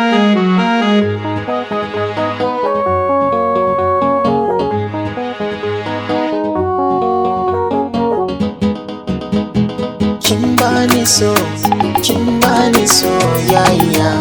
kin bani so kin bani soyayya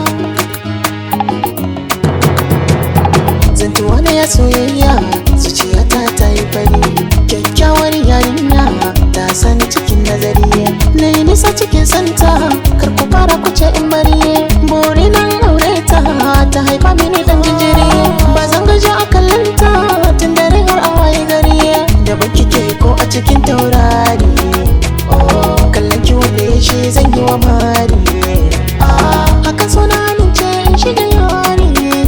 zantuwa na ya soyayya zuciyata ta yi fari kyakkyawar yarinya ta sani cikin nazari na yi nisa cikin santa kar ku fara kuce in bari buri nan aure ta ta haifa mini dan jinjiri ba zan gaji a kallanta tun dare har a waye gari da baki ke ko a cikin taurari kallon ki wanda ya shi zan yi wa mari haka so na amince in shiga yari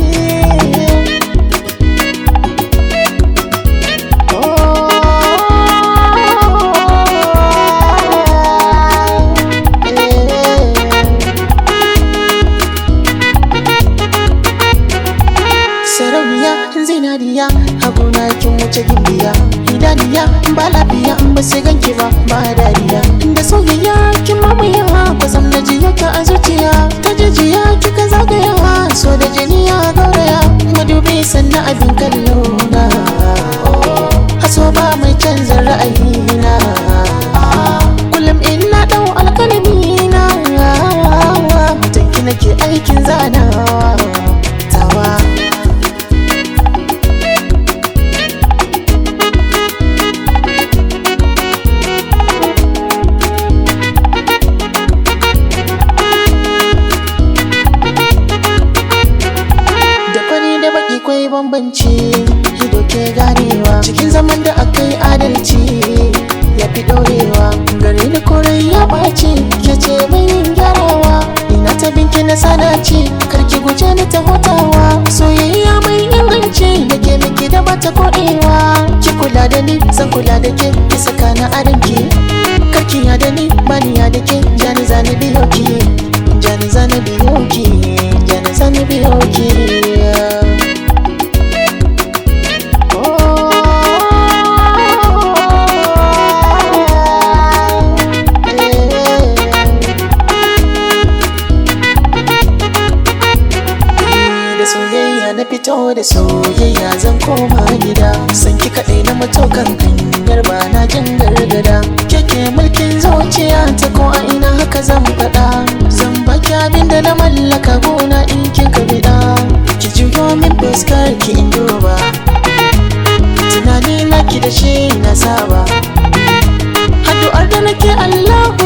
sarauniya zinariya haguna kin wuce gimbiya idaniya ba lafiya in ba sai ganki ba ba dariya da soyayya kin mamaya ba zan na jiya ka a zuciya ta jijiya kika zagaya so da jini ya gauraya madubi sannan abin kallo na haso ba mai canza ra'ayina kullum ina dau alkalami na mutanki nake aikin zanawa tawa da fari da baki kwai bambanci ido ke ganewa cikin zaman da akai adalci ya fi dorewa gare ni korai ya ɓaci ke ce mai yin gyarawa ina ta binki na sanaci karki guje ni ta hutawa soyayya mai inganci da ke miki da bata koɗewa ki kula da ni zan kula da ke ki saka na aranki karki ya da ni bani ya da ke jani zani biyo ki jani zani biyo ki jani zani biyo ki da soyayya na fito da soyayya zan koma gida san ki kaɗai na matokan hanyar ba na jin gargada keke mulkin zuciya ta ko a ina haka zan faɗa zan baki abin da na mallaka gona in kika biɗa ki juyo min fuskar ki in duba tunani na ki da shi na saba addu'ar da nake Allah